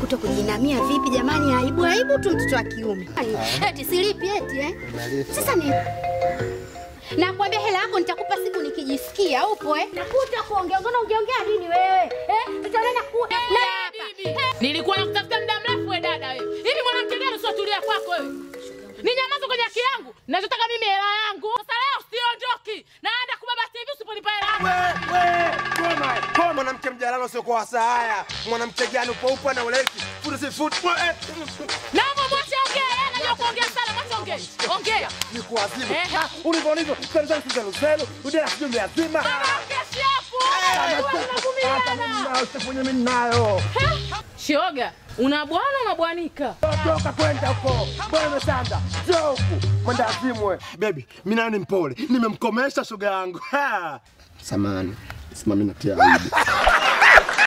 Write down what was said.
kuto kujinamia vipi jamani? Aibu aibu tu mtoto wa kiume. Eti silipi eti eh? Sasa ni Nakwambia hela yako nitakupa siku nikijisikia. Upo eh? Nakuta kuongea ngona ungeongea nini wewe? Eh? Tutaona ku na bibi. Nilikuwa nakutafuta muda mrefu we dada wewe. Hivi mwanamke gani usiotulia kwako wewe? Ni nyamazo kwenye haki yangu. Ninachotaka mimi hela yangu. Sasa leo siondoki. Naenda kubaba TV usiponipa hela yangu. Koma mwanamke mjalalo sio kwa saa haya. Mwanamke gani upo upo na uleki. Futi si futi. Naomba mwache ongea. Yeye anajua kuongea sana. Mwache ongea. Ongea. Ni kuadhibu. Eh. Ulivyo ulivyo. Sasa sasa sasa sasa. Udela sijui mzima. Usifanye mimi nayo. Shoga, una bwana unabwanika. Toka kwenda huko. Bwana umesanda. Njoo huku. Mwenda azimu wewe. Baby, mimi nayo ni mpole. Nimemkomesha shoga yangu. Ha. Samani. Simami natia aibu.